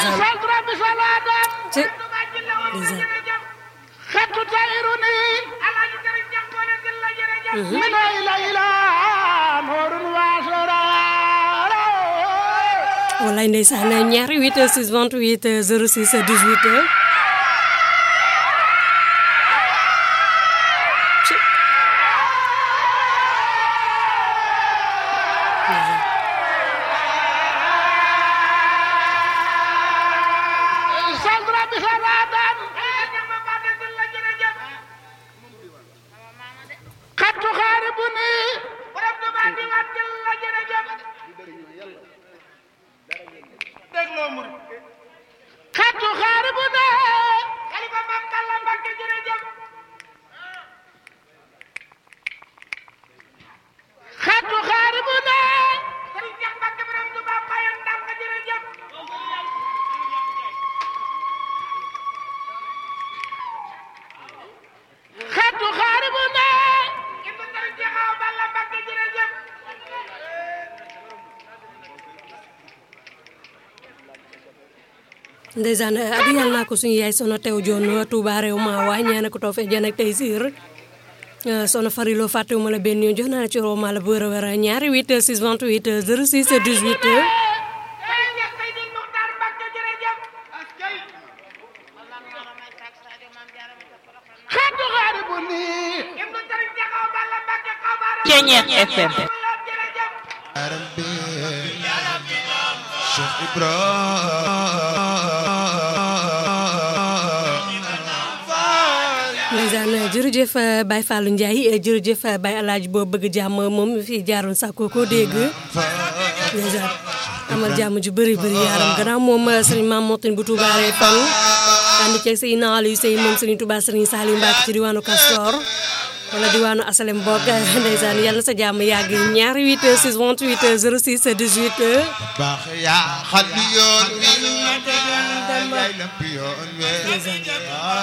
ndeysaan sadra bi salaatan ci ndeysaan xetu tayru ni min ayla ila noorun waasora wallaay ndeysaan ñaari 8 6 28 06 18 ci sadra bi salaatan xetu xaaribu ni xetu xaaribu ni xetu xaaribu ni xetu xaaribu ni ndeysaan adi yàlla naa ko suñu yaay sono tew joon Touba réew ma waay ñaane ko too fe jan ak tey siir sono farilo fàttewuma la benn yoon jox naa la ci roo ma la bu wér a wér ñaari 8 6 28 06 18 xetu xaaribu ni Ceñeex FM Rabbi Cheikh Ibrahima ndeysaan jërëjëf Baye Fallou Ndiaye jërëjëf Baye Alaaji boo bëgg jàmm moom fi jaaroon sàkko ko dégg ndeysaan amal jàmm ju bëri bëri yaaram gannaaw moom sëriñ Maam Motin bu Touba Ré fan ànd ceeg sëy naal yu sëy moom sëriñ Touba sëriñ Saliou Mbacke ci diwaanu Castor wala diwaanu Asalem Bokk ndeysaan yàlla na sa jàmm yàgg ñaari 8 6 28 06 18 baax yaa xal yoon wi yaay lamp yoon wi